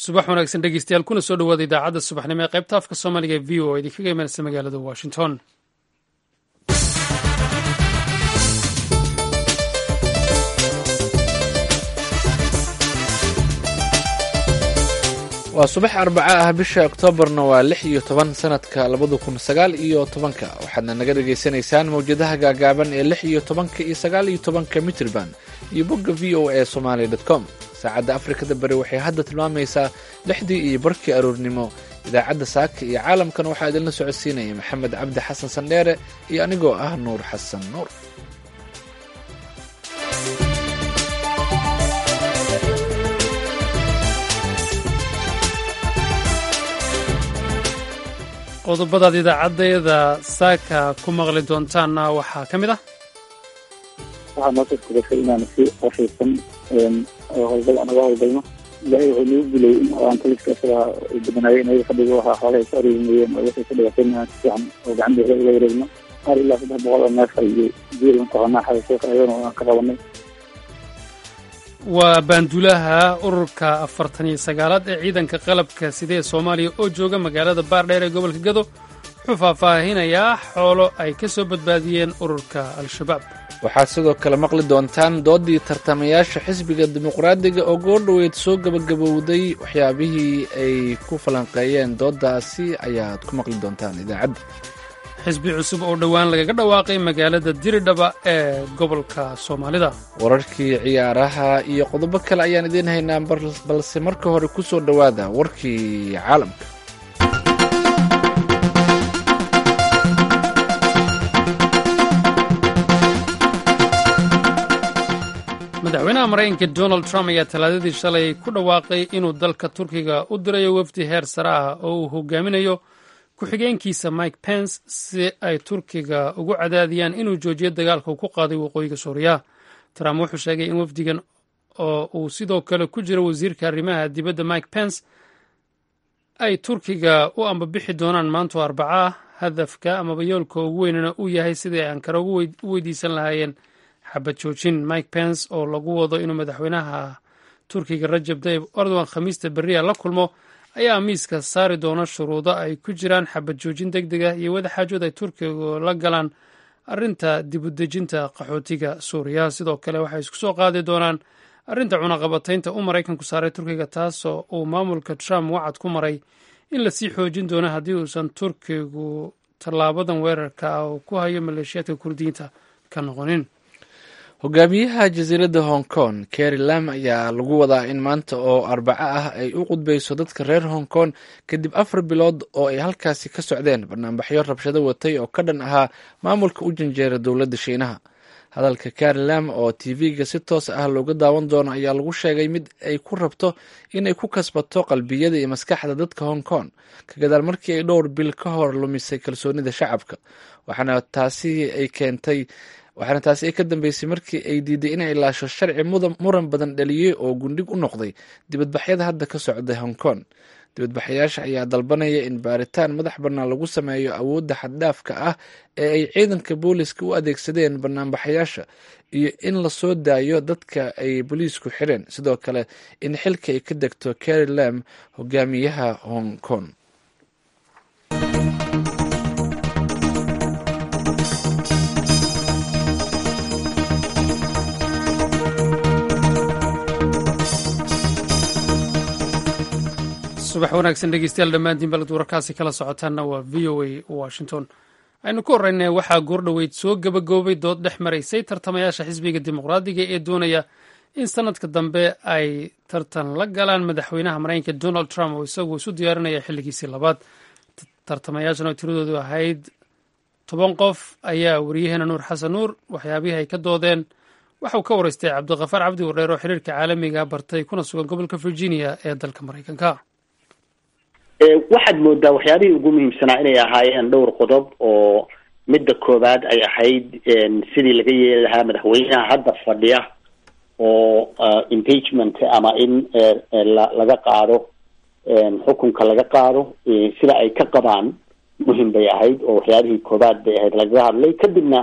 subax wanaagsan dhegeystayaal kuna soo dhawaada idaacadda subaxnimo ee qaybta afka soomaaliga ee v o idinkaga imanaysa magaalada washington waa subax arbaca ah bisha oktoobarna waa lix iyo toban sanadka labada kun sagaal iyo tobanka waxaadna naga dhagaysanaysaan mawjadaha gaagaaban ee lix iyo tobanka iyo sagaal iyo tobanka mitrban iyo bogga v o a somaali dot com saacadda afrikada bari waxay hadda tilmaamaysaa lixdii iyo barkii aroornimo idaacadda saaka iyo caalamkan waxaa idinla socodsiinaya maxamed cabdi xasan sandheere iyo anigoo ah nuur xasan nuur qodobadaad idaacaddeeda saaka ku maqli doontaanna waxaa ka mid ah waxaa noo suurtagashay inaan si qashaysan howlgal anaga howlgalno ilaahay wuxuu nagu gulay in aan taliska isaga badanaayay inaga fadhiga waxaa xoolahay soo areemayeen oo waxay ka dhigatay inaan si fiican oo gacan beela uga wareegno qaar ilaa saddex boqol oo neefa iyo jiil mataqaanaa xadasheeka ayagana aan ka qabanay waa baanduulaha ururka afartan iyo sagaalaad ee ciidanka qalabka sida ee soomaaliya oo jooga magaalada baardheer ee gobolka gado wuxuu faahfaahinayaa xoolo ay ka soo badbaadiyeen ururka al-shabaab waxaad sidoo kale maqli doontaan doodii tartamayaasha xisbiga dimuqraadiga oo goordhoweyd soo gabagabowday waxyaabihii ay ku falanqeeyeen dooddaasi ayaad ku maqli doontaan idaacadda xisbi cusub oo dhowaan lagaga dhawaaqay magaalada diridhaba ee gobolka soomaalida wararkii ciyaaraha iyo qodobo kale ayaan idiin haynaa balse marka hore ku soo dhowaada warkii caalamka madaxweynaha maraykanka donald trump ayaa talaadadii shalay ku dhawaaqay inuu dalka turkiga u dirayo wafdi heer sare ah oo uu hogaaminayo ku-xigeenkiisa mike pence si ay turkiga ugu cadaadiyaan inuu joojiyo dagaalka uu ku qaaday waqooyiga suuriya trump wuxuu sheegay in wafdigan oo uu sidoo kale ku jiro wasiirka arrimaha dibadda mike pence ay turkiga u ambabixi doonaan maanto arbaca ah hadafka amaba yoolka ugu weynana uu yahay sidii ay ankara u weydiisan lahaayeen xabad joojin mike pence oo lagu wado inuu madaxweynaha turkiga rajab tayib erdogan khamiista berriya la kulmo ayaa miiska saari doona shuruudo ay ku jiraan xabad joojin deg deg ah iyo wadaxaajood ay turkigu la galaan arrinta dibudejinta qaxootiga suuriya sidoo kale waxay isku soo qaadi doonaan arrinta cunaqabataynta u maraykanku saaray turkiga taasoo uu maamulka trump wacad ku maray in lasii xoojin doono haddii uusan turkigu tallaabadan weerarka ah uu ku hayo maleeshiyaadka kurdiyiinta ka noqonin hogaamiyaha jasiiradda hong kong keri lam ayaa lagu wadaa in maanta oo arbaco ah ay u qudbayso dadka reer hong kong kadib afar bilood oo ay halkaasi ka socdeen banaanbaxyo rabshado watay oo ka dhan ahaa maamulka u janjeera dowladda shiinaha hadalka keri lam oo tv-ga si toos ah looga daawan doono ayaa lagu sheegay mid ay ku rabto inay ku kasbato qalbiyada iyo maskaxda dadka hong kong ka gadaal markii ay dhowr bil ka hor lumisay kalsoonida shacabka waxaana taasi ay keentay waxaana taasi ay ka dambeysay markii ay diiday inay ilaasho sharci muran badan dhaliyey oo gundhig u noqday dibadbaxyada hadda ka socda hong kong dibadbaxayaasha ayaa dalbanaya in baaritaan madax bannaan lagu sameeyo awoodda xaddhaafka ah ee ay ciidanka booliiska u adeegsadeen banaanbaxayaasha iyo in la soo daayo dadka ay booliisku xireen sidoo kale in xilka ay ka degto keri lam hogaamiyaha hong kong subax wanaagsan dhegeystayaal dhammaantiin balad wararkaasi kala socotaanna waa v o a washington aynu ku horreynay waxaa goordhoweyd soo gabagaboobay dood dhex maraysay tartamayaasha xisbiga dimuqraadiga ee doonaya in sanadka dambe ay tartan la galaan madaxweynaha maraykanka donald trump oo isagu isu diyaarinaya xilligiisii labaad tartamayaashan oo tiradoodu ahayd toban qof ayaa wariyaheena nuur xasan nuur waxyaabihii ay ka doodeen waxauu ka waraystay cabdiqafaar cabdi wardheer oo xiriirka caalamiga bartay kuna sugan gobolka virginia ee dalka maraykanka waxaad moodaa waxyaabihii ugu muhiimsanaa inay ahaayeen dhowr qodob oo midda koowaad ay ahayd sidii laga yeeli lahaa madaxweynaha hadda fadhiya oo impeachment ama in laga qaado xukunka laga qaado sida ay ka qabaan muhim bay ahayd oo waxyaabihii koowaad bay ahayd lagaga hadlay kadibna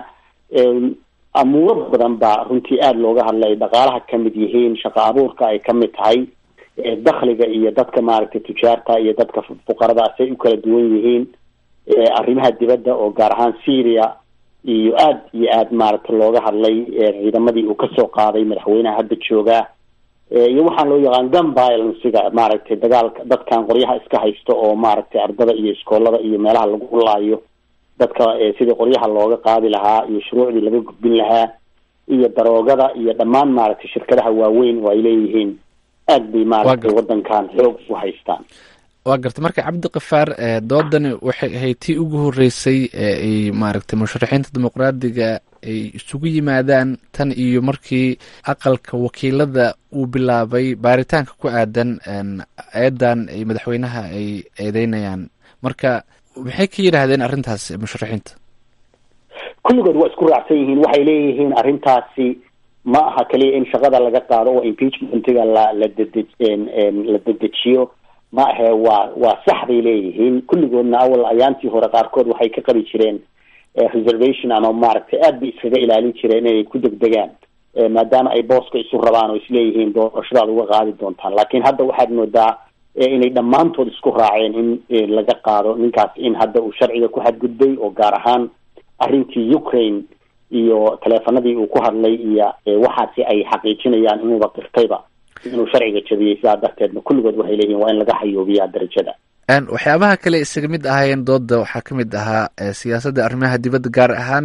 amuuro badan baa runtii aada looga hadlay dhaqaalaha kamid yihiin shaqo abuurka ay kamid tahay dakhliga iyo dadka maaragtay tujaarta iyo dadka fuqarada say u kala duwan yihiin arrimaha dibadda oo gaar ahaan syria iyo aada iyo aada maaragtay looga hadlay ciidamadii uu kasoo qaaday madaxweynaha hadda joogaa iyo waxaan loo yaqaan gun violencega maaragtay dagaalka dadkan qoryaha iska haysta oo maaragtay ardada iyo iskoolada iyo meelaha lagu laayo dadka sidii qoryaha looga qaadi lahaa iyo shuruucdii laga gudbin lahaa iyo daroogada iyo dhammaan maaragtay shirkadaha waaweyn oo ay leeyihiin aad bay maaragtay wadankan xoog u haystaan waa gartay marka cabdikafaar doodani waxay ahayd tii ugu horeysay ee ay maaragtay musharaxiinta dimuqraadiga ay isugu yimaadaan tan iyo markii aqalka wakiilada uu bilaabay baaritaanka ku aadan eedan ay madaxweynaha ay eedeynayaan marka maxay ka yidhaahdeen arrintaas musharaxiinta kulligood waa isku raacsan yihiin waxay leeyihiin arrintaasi ma aha kaliya in shaqada laga qaado oo impeachmentiga la la dede la dedejiyo ma ahe waa waa sax bay leeyihiin kulligoodna awal ayaantii hore qaarkood waxay ka qabi jireen reservation ama maaragtay aad bay iskaga ilaalin jireen inay ku degdegaan maadaama ay booska isu rabaan oo isleeyihiin doorashadaad uga qaadi doontaan laakiin hadda waxaad moodaa inay dhammaantood isku raaceen in laga qaado ninkaas in hadda uu sharciga ku xadgudbay oo gaar ahaan arrintii ukraine iyo taleefanadii uu ku hadlay iyo waxaasi ay xaqiijinayaan inuuba qirtayba inuu sharciga jabiyey sidaa darteedna kulligood waxay leeyihin waa in laga xayoobiyaa darajada waxyaabaha kale isaga mid ahaayeen dooda waxaa ka mid ahaa siyaasadda arrimaha dibadda gaar ahaan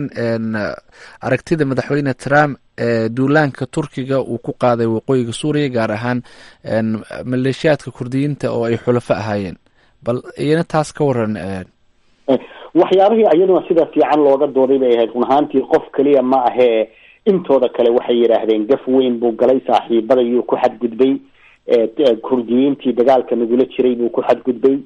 aragtida madaxweyne trump duulaanka turkiga uu ku qaaday waqooyiga suuriya gaar ahaan maleeshiyaadka kurdiyiinta oo ay xulafo ahaayeen bal iyana taas ka waran waxyaabihii iyaduna sida fiican looga dooday bay ahayd run ahaantii qof keliya ma ahee intooda kale waxay yidhaahdeen gaf weyn buu galay saaxiibadayuu ku xadgudbay kurdiyiintii dagaalka nagula jiray buu ku xadgudbay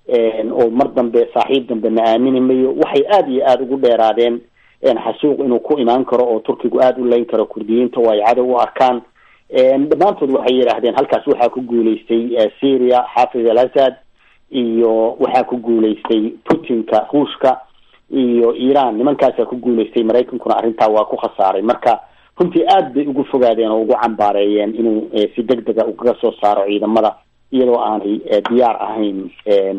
oo mar dambe saaxiib dambe na aamini mayo waxay aada iyo aada ugu dheeraadeen xasuuq inuu ku imaan karo oo turkigu aada u leyn karo kurdiyiinta oo ay cadow u arkaan dhammaantood waxay yidhaahdeen halkaas waxaa ku guuleystay syria xaafid al asad iyo waxaa ku guuleystay putinka ruushka iyo iran nimankaasaa ku guuleystay maraykankuna arrintaa waa ku khasaaray marka runtii aad bay ugu fogaadeen oo ugu cambaareeyeen inuu si deg dega ukaga soo saaro ciidamada iyadoo aanay diyaar ahayn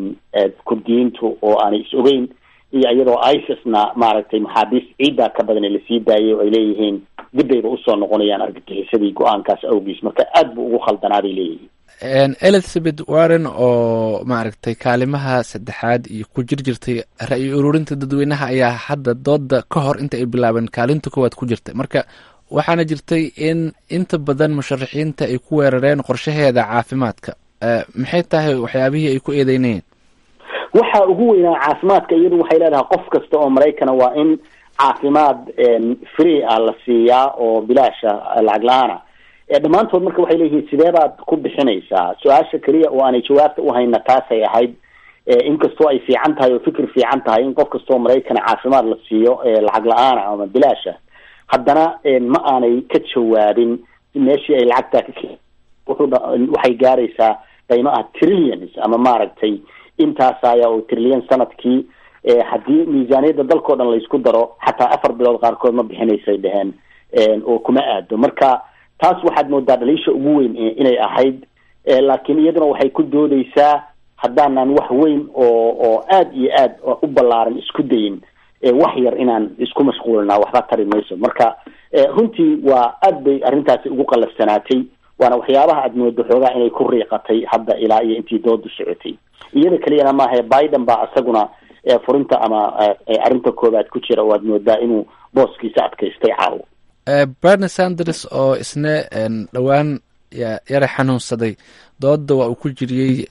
kurdiyiintu oo aanay is ogeyn iyo iyadoo isisna maaragtay maxaabiis ciiddaa ka badan lasii daayay oo ay leeyihiin dibbayba usoo noqonayaan argagixisadii go-aankaas awgiis marka aad buu ugu khaldanaa bay leeyihiin elizabeth warren oo maaragtay kaalimaha saddexaad iyo ku jir jirtay ra-yi ururinta dadweynaha ayaa hadda dooda ka hor inta ay bilaabeen kaalinta koowaad ku jirtay marka waxaana jirtay in inta badan musharaxiinta ay ku weerareen qorshaheeda caafimaadka maxay tahay waxyaabihii ay ku eedeynayeen waxa ugu weynaa caafimaadka iyadu waxay leedahay qof kasta oo maraykana waa in caafimaad free ah la siiyaa oo bilaasha lacag la-aana dhammaantood marka waxay leeyihiin sidee baad ku bixinaysaa su-aasha keliya oo aanay jawaabta uhayna taasay ahayd inkastoo ay fiican tahay oo fikir fiican tahay in qof kastoo maraykana caafimaad la siiyo lacag la-aana ama bilaasha haddana ma aanay ka jawaabin meeshii ay lacagtaa ka ke waxay gaaraysaa qaymo ah trillions ama maaragtay intaasaya oo trillion sanadkii haddii miisaaniyadda dalkao dhan laysku daro xataa afar bilood qaarkood ma bixinaysay dheheen oo kuma aado marka taas waxaad moodaa dhaliisha ugu weyn inay ahayd laakiin iyaduna waxay ku doodeysaa haddaanan wax weyn oo oo aada iyo aad u ballaaran isku dayin wax yar inaan isku mashquulinaa waxba tari mayso marka runtii waa aad bay arrintaasi ugu qallafsanaatay waana waxyaabaha aad moodo xoogaa inay ku riiqatay hadda ilaa iyo intii doodu socotay iyada keliyana maahae biden baa isaguna furinta ama arrinta koobaad ku jira oo aad moodaa inuu booskiisa adkaystay caawo bernie sanders oo isna dhowaan yara xanuunsaday dooda waa uu ku jiriyey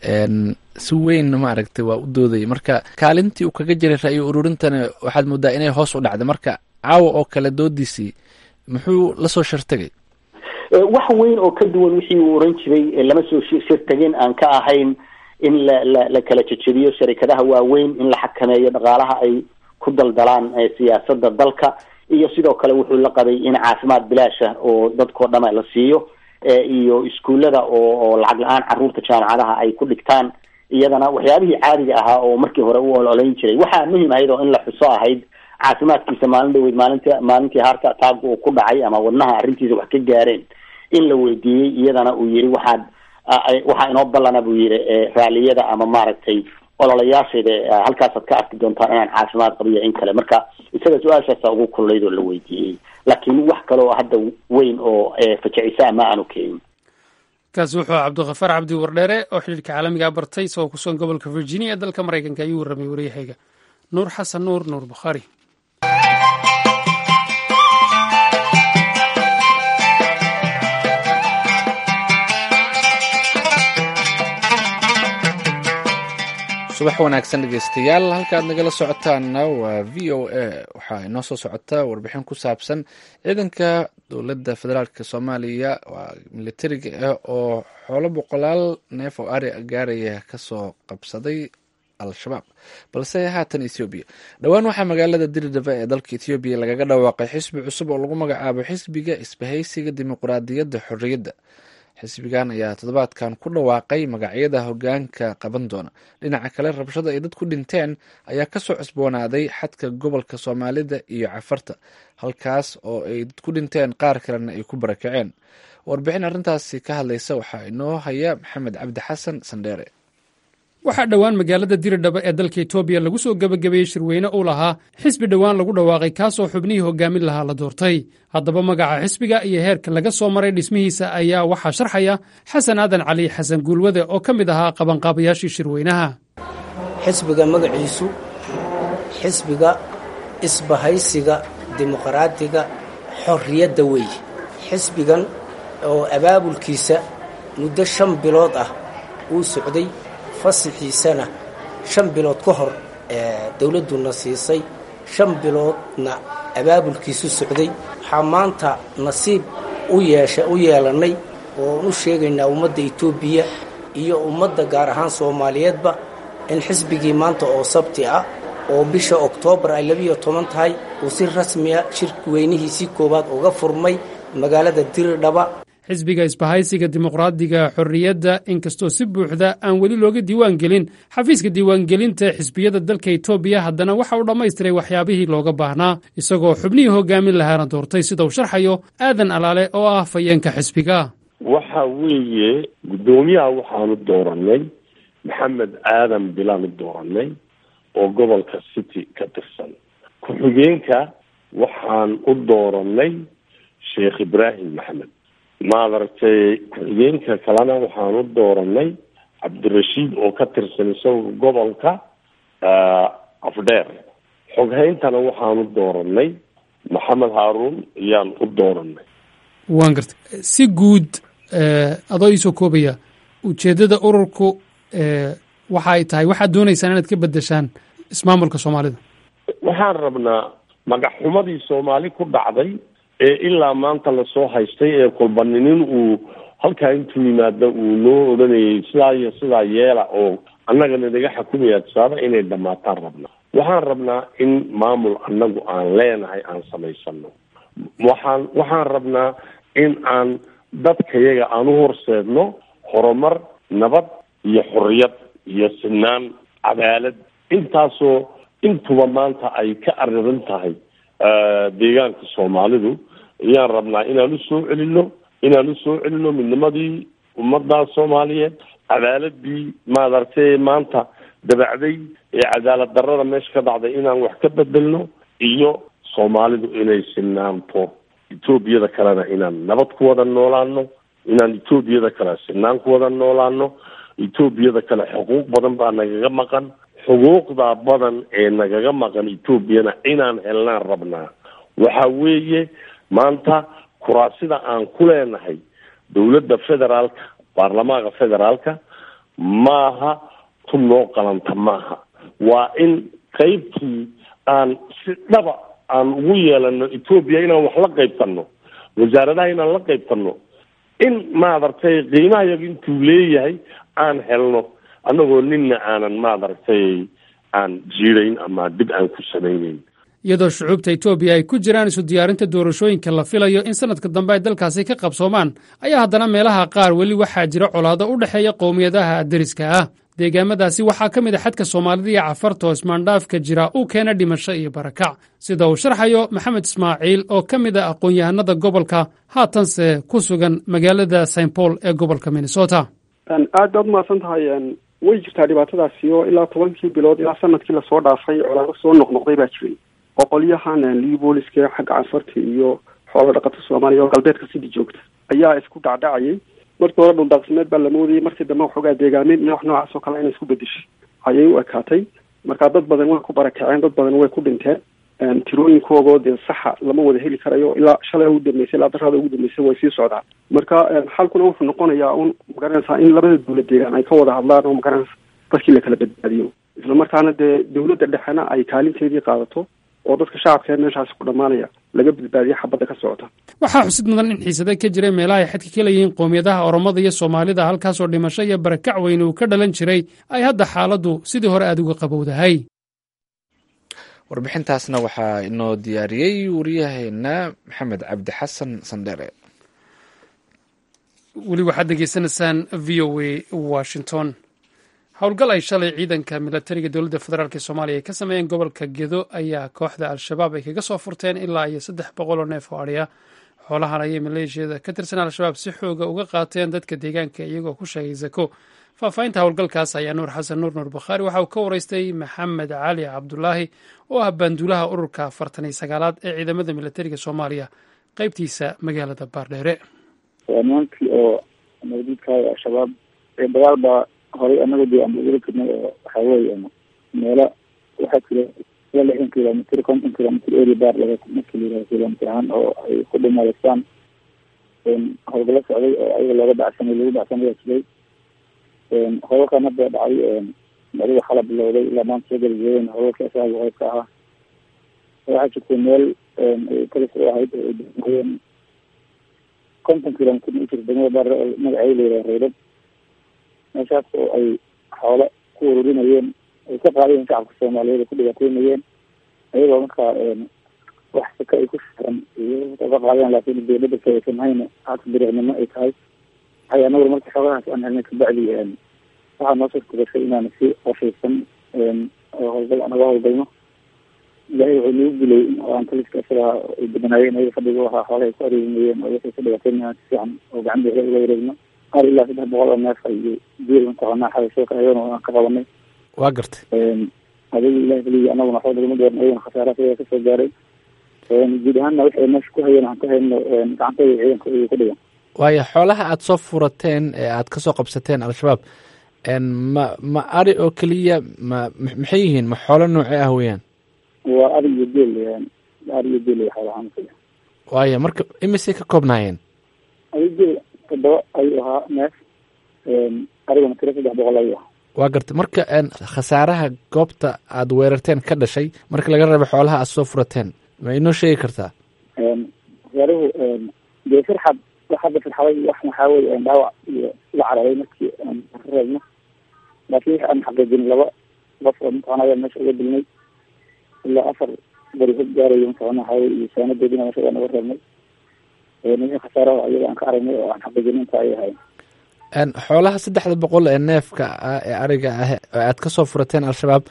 si weyn maaragtay waa u doodayay marka kaalintii uu kaga jiray ra-iyo ururintana waxaad moodaa inay hoos u dhacday marka caawa oo kale doodiisii muxuu lasoo shartagay wax weyn oo ka duwan wixii uu oran jiray lama soo shirtagin aan ka ahayn in la la la kala jejebiyo sharikadaha waaweyn in la xakameeyo dhaqaalaha ay ku daldalaan siyaasada dalka iyo sidoo kale wuxuu la qabay in caafimaad bilaasha oo dadkao dhama la siiyo iyo iskuullada oo oo lacag la-aan caruurta jaamacadaha ay ku dhigtaan iyadana waxyaabihii caadiga ahaa oo markii hore u ololeyn jiray waxaa muhim ahayd oo in la xuso ahayd caafimaadkiisa maalin dhaweyd maalinti maalintii harka ataaga uu ku dhacay ama wadnaha arrintiisa wax ka gaareen in la weydiiyey iyadana uu yiri waxaad waxaa inoo ballana buu yidhi raaliyada ama maaragtay ololayaasheeda halkaasaad ka arki doontaan inaan caafimaad qabiyo in kale marka isaga su-aashaasa ugu kululayd oo la weydiiyey laakiin wax kale oo hadda weyn oo fajacisa ma aanu keenin kaasi wuxuu cabdikhafaar cabdi wardheere oo xidhiirka caalamiga bartay isagoo ku sugan gobolka virginia ee dalka maraykanka ayuu warramay waryahayga nuur xasan nuur nuur bukhaari subax wanaagsan dhegeystayaal halkaad nagala socotaanna waa v o a waxaa inoo soo socota warbixin ku saabsan ciidanka dowladda federaalk soomaaliya waa militariga ah oo xoolo boqolaal neef oo ari gaaraya kasoo qabsaday al-shabaab balse haatan ethoobiya dhowaan waxaa magaalada diridhaba ee dalka ethoobiya lagaga dhawaaqay xisbi cusub oo lagu magacaabo xisbiga isbahaysiga dimuqraadiyadda xorriyadda xisbigan ayaa toddobaadkan ku dhawaaqay magacyada hogaanka qaban doona dhinaca kale rabshada ay dad ku dhinteen ayaa kasoo cusboonaaday xadka gobolka soomaalida iyo cafarta halkaas oo ay dad ku dhinteen qaar kalena ay ku barakaceen warbixin arrintaasi ka hadlaysa waxaa inoo haya maxamed cabdi xasan sandheere waxaa dhowaan magaalada diridhaba ee dalka etoobiya lagu soo gebagabeeyey shirweyne uu lahaa xisbi dhowaan lagu dhawaaqay kaasoo xubnihii hogaamin lahaa la doortay haddaba magaca xisbiga iyo heerka laga soo maray dhismihiisa ayaa waxaa sharxaya xasan aadan cali xasan guulwade oo ka mid ahaa qabanqaabayaashii shirweynaha xisbiga magaciisu xisbiga isbahaysiga dimuqraadiga xorriyadda weeye xisbigan oo abaabulkiisa muddo shan bilood ah uu socday fasixiisana shan bilood ka hor dowladduna siisay shan biloodna abaabulkiisu socday waxaa maanta nasiib u yeesha u yeelannay ooan u sheegaynaa ummadda etoobiya iyo ummadda gaar ahaan soomaaliyeedba in xisbigii maanta oo sabti ah oo bisha oktoobar ay labiiyo toban tahay uu si rasmiya shirki weynihiisii koowaad uga furmay magaalada diridhaba xisbiga isbahaysiga dimuqraadiga xorriyadda inkastoo si buuxda aan weli looga diiwaan gelin xafiiska diiwaangelinta xisbiyada dalka etoobiya haddana waxa uu dhammaystiray waxyaabihii looga baahnaa isagoo xubnihii hogaamin lahaana doortay sida uu sharxayo aadan alaale oo ah fayeenka xisbiga waxa weeye guddoomiyaha waxaanu dooranay maxamed aadan bilaanu dooranay oo gobolka city ka tirsan ku-xigeenka waxaan u dooranay sheekh ibraahim maxamed maadaragtay ku-xigeenka kalena waxaan u dooranay cabdirashiid oo ka tirsan isaga gobolka afdheer xoghayntana waxaanu dooranay maxamed haaruun ayaan u dooranay waan gartay si guud adoo iisoo koobaya ujeeddada ururku waxa ay tahay waxaad doonaysaan inaad ka bedeshaan ismaamulka soomaalida waxaan rabnaa magaxxumadii soomaali ku dhacday ee ilaa maanta lasoo haystay ee kulbaninin uu halkaa intuu yimaada uu noo odhanayay sidaa iyo sidaa yeela oo annagana naga xukumaya tusaale inay dhammaataan rabnaa waxaan rabnaa in maamul annagu aan leenahay aan samaysano waxaan waxaan rabnaa in aan dadkayaga aan u horseedno horumar nabad iyo xorriyad iyo sinaan cadaalad intaasoo intuba maanta ay ka aririn tahay deegaanka soomaalidu ayaan rabnaa inaan usoo celino inaan usoo celino midnimadii ummadda soomaaliyeed cadaaladii maadaragtay maanta dabacday ee cadaalad darrada meesha ka dhacday inaan wax ka bedelno iyo soomaalidu inay sinaanto etoobiyada kalena inaan nabad ku wada noolaano inaan etoobiyada kale sinaan ku wada noolaano etoobiyada kale xuquuq badan baa nagaga maqan xuquuqdaa badan ee nagaga maqan etoobiyana inaan helnaan rabnaa waxa weeye maanta kuraasida aan ku leenahay dowladda federaalka baarlamaanka federaalka maaha tu noo qalanta maaha waa in qeybtii aan si dhaba aan ugu yeelano etoobiya inaan wax la qaybtano wasaaradaha inaan la qaybtano in maadaragtay qiimaha yaga intuu leeyahay aan helno annagoo nina aanan maadaragtay aan jiidayn ama dib aan ku samayneyn iyadoo shucuubta etoobiya ay ku jiraan isu diyaarinta doorashooyinka la filayo in sanadka dambe ay dalkaasi ka qabsoomaan ayaa haddana meelaha qaar weli waxaa jira colaado u dhexeeya qowmiyadaha deriska ah deegaamadaasi waxaa ka mid a xadka soomaalida iyo cafarta oo ismaandhaafka jira uu keena dhimasho iyo barakac sida uu sharxayo maxamed ismaaciil oo ka mid a aqoon-yahanada gobolka haatanse ku sugan magaalada st paul ee gobolka minnesota aad baad umahadsan tahay way jirtaa dhibaatadaasi oo ilaa tobankii bilood ilaa sanadkii lasoo dhaafay colaado soo noqnoqday baa jiray oo qolyahan libooliska xagga canfarta iyo xoolo dhaqata soomaaliya oo galbeedka sidii joogta ayaa isku dhacdhacayay markii hore dhuldaaqsimeed baa la moodayay markii dambe waxoogaa deegaameyn iyo wax noocaas oo kale inay isku bedeshay ayay u ekaatay marka dad badan way ku barakaceen dad badan way ku dhinteen tirooyinkoogo dee saxa lama wada heli karayo ilaa shalay ugu dambeysay ilaa darada ugu dambeysay way sii socdaan marka xalkuna wuxuu noqonayaa un magaranaysaa in labada dawlad deegaan ay ka wada hadlaan oo magaranaysa dadkii la kala badbaadiyo isla markaana dee dawladda dhexena ay kaalinteedii qaadato oo dadka shacabka ee meeshaasi ku dhammaanaya laga badbaadiyo xabadda ka socota waxaa xusid mudan in xiisade ka jiray meelaha ay xadka ka leeyihiin qowmiyadaha oromada iyo soomaalida halkaasoo dhimasho iyo barakac weyn uu ka dhalan jiray ay hadda xaaladdu sidii hore aada uga qabowdahay warbixintaasna waxaa inoo diyaariyey wariyaheena maxamed cabdi xasan sandhere weli waxaad degeysanaysaan v o a washington howlgal ay shalay ciidanka milatariga dowladda federaalk ee soomaaliya ay ka sameeyeen gobolka gedo ayaa kooxda al-shabaab ay kaga soo furteen ilaa iyo saddex boqol oo neef oo adhiya xoolahan ayay maleeshiyada ka tirsan al-shabaab si xooga uga qaateen dadka deegaanka iyagoo ku sheegay zako faahfaahinta howlgalkaas ayaa nuur xasan nuur nuur bakhaari waxa uu ka waraystay maxamed cali cabdulaahi oo ah baanduulaha ururka afartan iyo sagaalaad ee ciidamada milatariga soomaaliya qeybtiisa magaalada baardheere nimankii oo nabadiidkaayo al-shabaab ee dagaal baa horay anaga dee aan ugula jirnay oo waxaa weeye meelo waxaa jira ilaa lixdan kilomitr konton kilomitr area baar laga markii la yihahdo kilomitr ahaan oo ay ku dhimadeystaan howlgalo socday oo ayaga looga dacsanay lagu dacsanaya jiray howlkan hadda dhacay adiga xala bilowday ilaa maanta soo galajeedeen howlka isaga qeybka ahaa waxaa jirtay meel kalis u ahayd oo degmayeen konton kilomitr u jirta degmada baar oo magaceeda la yihahdo reydad meeshaas oo ay xoolo ku ururinayeen ay ka qaadayeen shacabka soomaaliyeed ay ku dhibaataynayeen ayagoo markaa wax saka ay ku shiran ka qaadeen laakiin dawladda aysan hayna hata biriicnimo ay tahay waxay anaguna marka xoogahaas aan helnay kabacdi waxaa noo suurta gashay inaan si qashaysan howlgal anaga howlgalno ilaahay wuxuu nagu dilay aan taliska isagaa ay badanaayeen ayaga fadhiga ahaa xoolahay ku areemayeen oo waxay ka dhibaataynayaan si fiican oo gacan bixi ula wareegno qaar ilaa saddex boqol oo neef iyo biil mataqaanaa xaysoo ka ayagana aan ka qabanay waa gartay adiga ilahi keliya anaguna waxba nagama dooran ayagana khasaara sidaa kasoo gaaray guud ahaanna waxay meesha ku hayeen aan ka hayno gacantooda ciidanka ayay ku dhigan waayo xoolaha aada soo furateen ee aada kasoo qabsateen al-shabaab ma ma ari oo keliya ma maxay yihiin ma xoolo noocee ah weeyaan waa ari iyo geel ari iyo geel xoolahaan waayo marka imisay ka koobnaayeen ari geel todoba ayuu ahaa neef ariguna tiro saddex boqol ayuu ahaa waa gartay marka khasaaraha goobta aada weerarteen ka dhashay marka laga reebo xoolaha aada soo furateen ma inoo sheegi kartaa khasaaruhu dee firxad wax hadda firxaday wax maxaa weye dhaawac iyo la cararay markii aan ka reebno laakiin wixi aan xaqiijin laba qof oo mataqana ayaa meesha uga dilnay ilaa afar bari hog gaarayo mataqana waxaa weye iyo saanadoodina meesha waa naga reebnay wixii khasaaraha ayaga aan ka aragnay oo aan xaqiijin inta ay ahayn xoolaha saddexda boqol ee neefka ah ee ariga ah oo aad kasoo furateen al-shabaab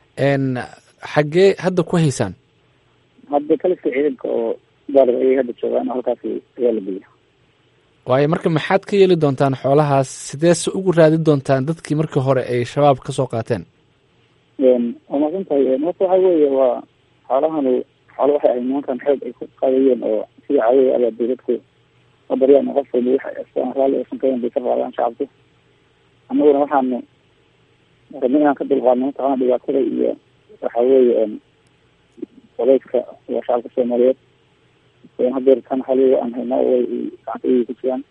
xaggee hadda ku haysaan hadda kaliska ciidanka oo baaliga ayay hadda joogaan halkaasi ayaa la geliya waayo marka maxaad ka yeeli doontaan xoolahaas sidee se ugu raadi doontaan dadkii markii hore ay shabaab kasoo qaateen waa maadsan tahay marka waxa weeye waa xoolahanu xoolo waxay ahayd nimankan xoog ay ku qaadayeen oo sida caadada abaa dawladku baryaan qofkooda waxa raalli aysan kahayn bay ka qaadaan shacabku annaguna waxaanu rabna inaan ka dulqaadno mataqana dhibaatada iyo waxa weeye qolayska waa shacabka soomaaliyeed hadeertan xaliga aan hayna way gacanta ayay ku jiraan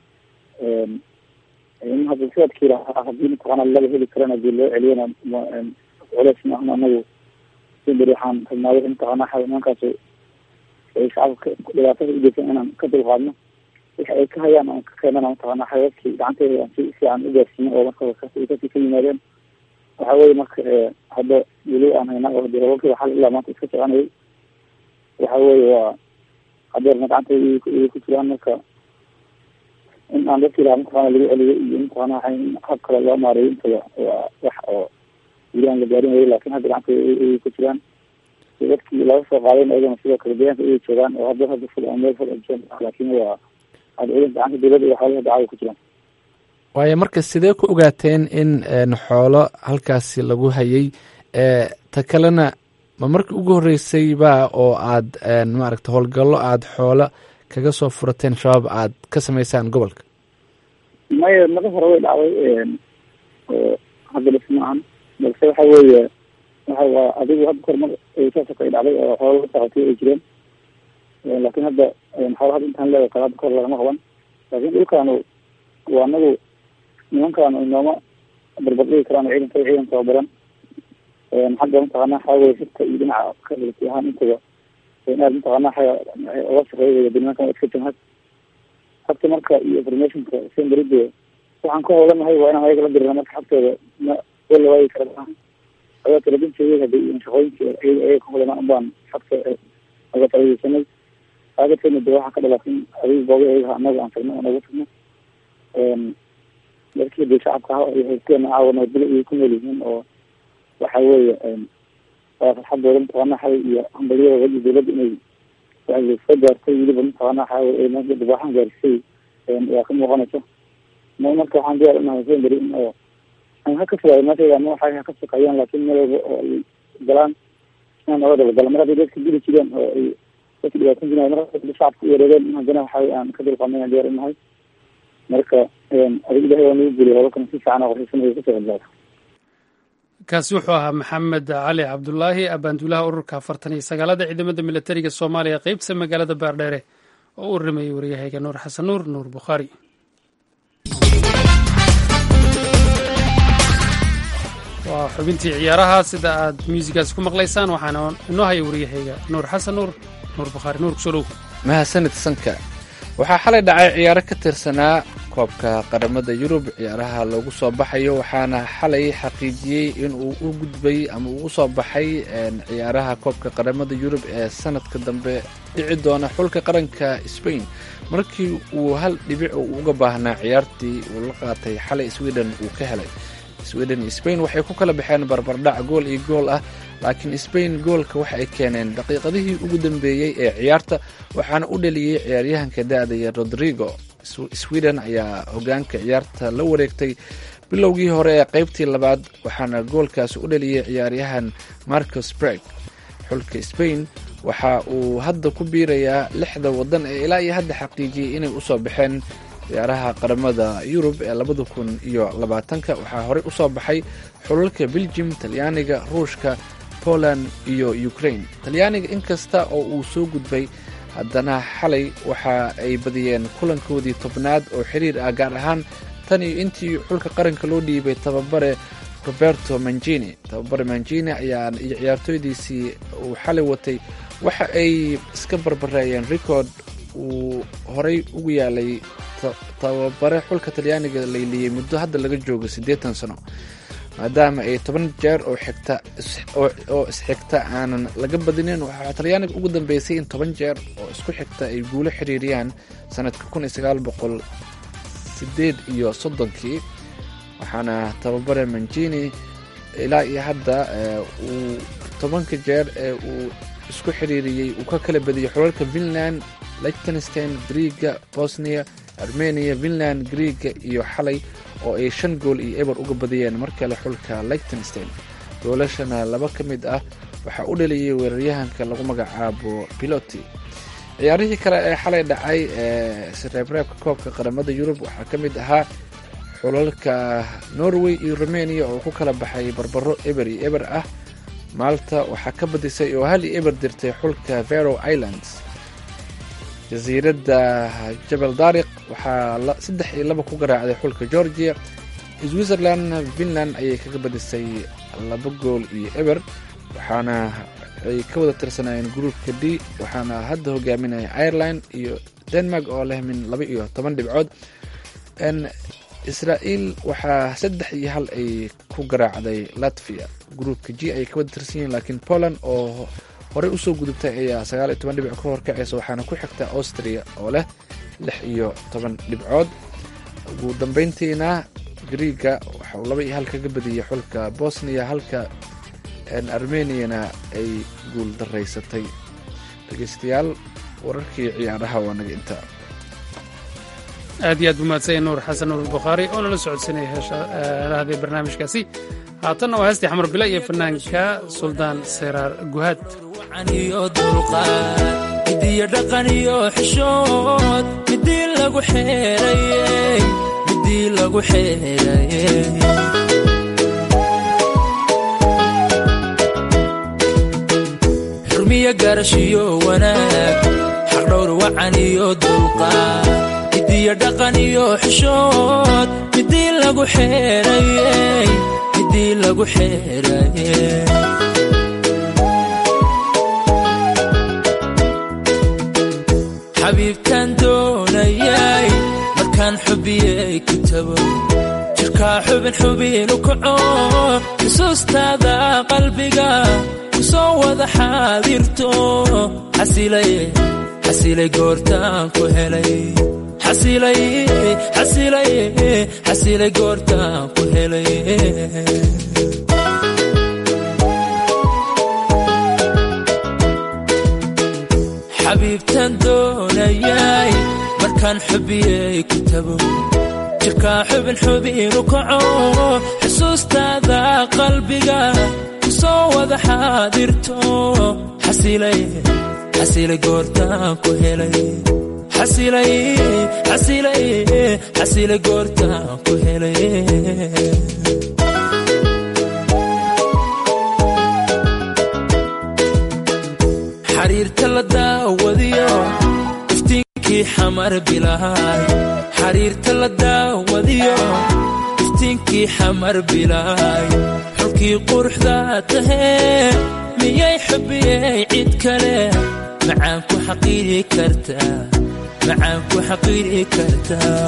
hadda sidaadkii lahaa hadii mataqana laga heli karana hadii loo celiyana culeys maahna anagu si beri waxaan rabnaaday mataqana nimankaas ay shacabka dhibaatada ugeysan inaan ka dulqaadno waxa ay ka hayaan aan ka keenana mataqana xayaadkii gacanteeda aan si fiican u gaarsiino oo marka kasii ka yimaadeen waxa weye marka hadda weli aan hayna oo hadii hawlkiiba xal ilaa maanta iska soconayay waxa weye waa hadeerna gacanta ayay ku jiraan marka in aan dadkii lahaa mataqana lagu celiyo iyo mataqana waxa in hab kale loo maareeyo intaba waa wax oo weli aan la gaarin wayo lakin hadda gacanta ayay ku jiraan dadkii laga soo qaadayn ayagana sidoo kale deegaanka ayay joogaan oo hadda hadda ful meel ful laakin waa hadda ciidanka gacanta dawladda iyo xoolaha dacada ku jiraan waayo marka sidee ku ogaateen in xoolo halkaasi lagu hayay ta kalena ma markii ugu horreysay ba oo aad maaragta howlgallo aada xoolo kaga soo furateen shabaab aad ka samaysaan gobolka maya mada hore way dhacday hadda dhis maahan balse waxa weeye waxa waa adigu hadda kormar saasa kay dhacday oo xoolo la socotay ay jireen laakiin hadda xoolo hadda intaan leedahay kale hadda kor lagama qaban laakiin dhulkaanu waa anagu nimankaanu inooma barbardhigi karaan ciidanka ciidan tababaran xagga mataqaana waxaa weye sirta iyo dhinaca kabilati ahaan intaba aad mataqaana xaga oga shaqeeya nimankan waa iska jamhad habka marka iyo informationka semberide waxaan ka howlanahay waa inaan ayaga la dirina marka xagtooda ma wala waagi kara maaha adaa talabinteeda hadii shaqooyinka ayaga ka howlanaa unbaan xagta aga talageysanay aagadkeena de waxaa ka dhalatin adiga booga ayaga anaga aan tagno oo naga tagno dadkii de shacabka aha iyo haysteena caawa nabadgelo iyo ku nool yihiin oo waxa weeye waa farxadooda mataqaana xay iyo hambalyada iyo dawladda inay soo gaartay weliba mataqaana waxa dibaaxan gaarisay yaa ka muuqanaysa ma marka waxaan diyaar unahay semberi in oo aan ha ka fogaayo meeshayda ama waxay ha ka shaqeeyaan laakiin meel walba oo ay galaan inaan oga dabagala mar hadday dadka dili jireen oo ay dadka dhibaatan jireen mar hadda shacabka u wareegeen in haddana waxa aan ka dulqaamay aan diyaar unahay marka adig ilahay waa nagu guliy holalkan si fiican oo qorshaysan ay kasoo hadlaada kaasi wuxuu ahaa maxamed cali cabdulaahi abaanduulaha ururka afartan iyo sagaalada ciidamada militariga soomaaliya qeybta magaalada baardheere oo u waramayay waryahayga nuur xasan nuur nuur bukhaari waa xubintii ciyaaraha sida aad muusigaas ku maqlaysaan waxaana inoo haya waryahayga nuur xasan nuur nuur bukhaari nuur kusoo dhow mahadsanid sanka waxaa xalay dhacay ciyaaro ka tirsanaa koobka qaramada yurub ciyaaraha loogu soo baxayo waxaana xalay xaqiijiyey in uu u gudbay ama uu usoo baxay ciyaaraha koobka qaramada yurub ee sanadka dambe dhici doona xulka qaranka spain markii uu hal dhibic uu uga baahnaa ciyaartii uu la qaatay xalay sweden uu ka helay sweden iyo spain waxay ku kala baxeen barbardhac gool iyo gool ah laakiin spain goolka waxa ay keeneen daqiiqadihii ugu dambeeyey ee ciyaarta waxaana u dhaliyey ciyaaryahanka da-daya rodrigo sweden ayaa hogaanka ciyaarta la wareegtay bilowgii hore ee qaybtii labaad waxaana goolkaasi u dhaliyey ciyaaryahan marcos breg xulka spain waxa uu hadda ku biirayaa lixda wadan ee ilaa iyo hadda xaqiijiyey inay usoo baxeen ciyaaraha qaramada yurub ee labada kun iyo labaatanka waxaa horey usoo baxay xulalka belgium talyaaniga ruushka poland iyo ukraine talyaaniga inkasta oo uu soo gudbay haddana xalay waxa ay badiyeen kulankoodii tobnaad oo xiriir ah gaar ahaan tan iyo intii xulka qaranka loo dhiibay tababare roberto mangini tababare mangini ayaa iyo ciyaartooydiisii uu xalay watay waxa ay iska barbareeyeen record uu horey ugu yaalay tababare xulka talyaaniga layliyey muddo hadda laga joogo siddeetan sano maadaama ay toban jeer oo xigta oo isxigta aanan laga badinin waxaa talyaaniga ugu dambeysay in toban jeer oo isku xigta ay guulo xiriiriyaan sanadka kun iyo sagaal boqol sideed iyo soddonkii waxaana tababare mangini ilaa iyo hadda uu tobanka jeer ee uu isku xiriiriyey uu ka kala badiyey xulalka finland lichtenstein griega bosnia armenia finland griega iyo xalay oo ay shan gool iyo eber uga badiyeen mar kale xulka lichtenstein goolashana laba ka mid ah waxaa u dhaliyey weeraryahanka lagu magacaabo piloti ciyaarihii kale ee xalay dhacay ee sireebreebka koobka qaramada yurub waxaa ka mid ahaa xulalka norway iyo rumeniya oo ku kala baxay barbaro eber iyo eber ah maalta waxaa ka badisay oo hal iyo eber dirtay xulka vero islands jasiiradda jabal daariq waxaa saddex iyo laba ku garaacday xulka georgia switzerland finland ayay kaga badisay laba gool iyo eber waxaana ay ka wada tirsanayeen gruupka d waxaana hadda hogaaminaya ireland iyo denmark oo leh min laba iyo toban dhibcood israael waxaa saddex iyo hal ay ku garaacday latvia gruupka g ayay ka wada tirsan yihiin laakiin poland oo horey usoo gudubtay ayaa sagaal iyo toban dhibic ka horkacaysa waxaana ku xigta austria oo leh lix iyo toban dhibcood ugu dambeyntiina griega waxa uu laba iyo hal kaga badiyey xulka bosnia halka armeniana ay guul daraysatay dhegeystayaal wararkii ciyaaraha waa naga intaa aad iyo aad buu mahadsanya nuur xasan nuur bukhaari oo nala socodsanaya heeshalahdee barnaamijkaasi haatanna waa heestii xamar bila iyo fanaanka suldaan seyraar guhaad iyo dulqaad midiyo dhaqan iyo xishood midii lagu xeerayey midii lagu xeerayey xurmiyo garashiyo wanaag xaqdhowr wacan iyo dulqaad midiyo dhaqan iyo xishood midii lagu xeerayey midii lagu xeerayey xabiibtaan doonayay markaan xubiyey ku tago jirkaa xubin xubinu kaco xusuustaada qalbiga ku soo wada xaadirto xasilay goortaan ku helay xasilay goortaan ku helay xabiibtaan doonayay markaan xubiyey ku tago jirkaa xubin xubinu kaco xusuustaada qalbiga ku soo wada xaadirto xasilay goortaan ku helay xasilay goortaan ku helay xariirta la daawadiyo iftiinkii xamar bilaay xariirta la daawadiyo iftiinkii xamar bilaay xulkii quruxda tahee miyay xubiyey cid kale macaan ku xaqiiri kartaa macaan ku xaqiiri kartaa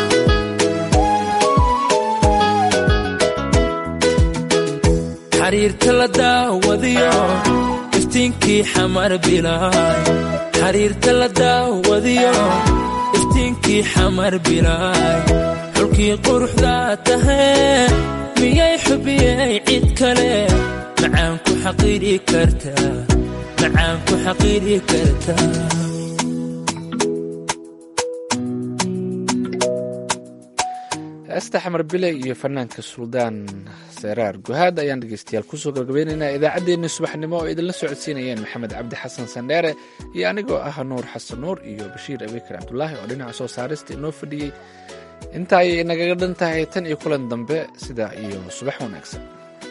xariirta la daawadiyo iftiinkii xamar bilaay xariirta la daawadiyo iftiinkii xamar bilaay xulkii quruxda tahee miyay xubiyey cid kale macaan ku xaqiiri kartaa macaan ku xaqiiri kartaa heesta xamar bile iyo fanaanka suldaan seraar guhaad ayaan dhegeystayaal kusoo gabagabeynaynaa idaacaddeenni subaxnimo oo idinla socodsiinayeen maxamed cabdi xasan sandheere iyo anigoo ah nuur xasan nuur iyo bashiir abikar cabdulaahi oo dhinaca soo saarista inoo fadhiyey inta ayay nagaga dhan tahay tan iyo kulan dambe sidaa iyo subax wanaagsan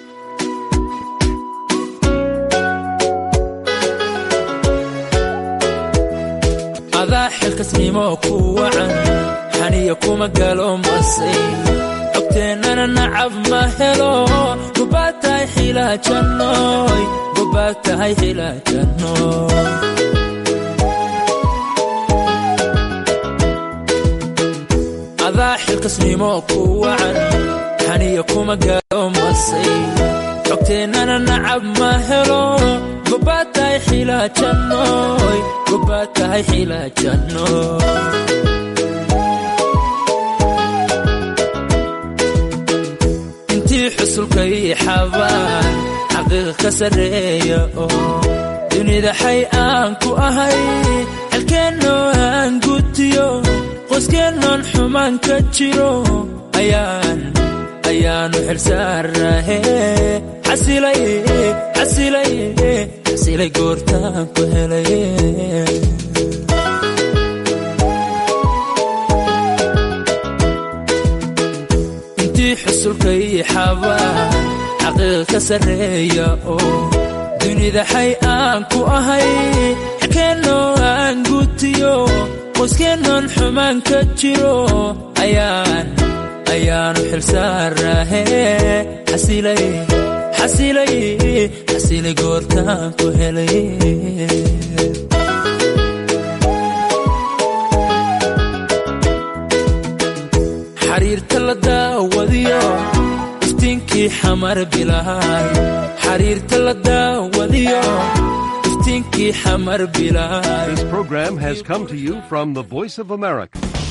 adaa xilkasnimo ku wacan xaniya kuma galo masay cogteennana nacab ma helo gobaad tahay xilaajannoy gobaad tahay xilaajannoy adaa xilkasnimo ku wacan xaniya kuma galo masay cogteennana nacab ma helo gobaad tahay xilaajannoy gobaad tahay xilaajannoy intii xusulkay xabaan xaqiiqa ka sarreeya oo dunida xay aan ku ahay xalkeennoo aan gutiyo qoyskeenoon xumaan ka jiro ayaan ayaanu xilsaarahe xasilay xasilay xasilay goortaan ku helay intii xusulkay xabaan xaqiiqa ka sarreeya oo dunida xay aan ku ahay xalkeennoo aan gutiyo qoyskeenoon xumaan ka jiro ayaan ayaanu xilsaarahe xasilay xasilay xasilay goortaan ku helay xariirta la daawadiyo iftiinkii xamar bilaay xariirta la daawadiyo iftiinkii xamar bilaay This program has come to you from the Voice of America,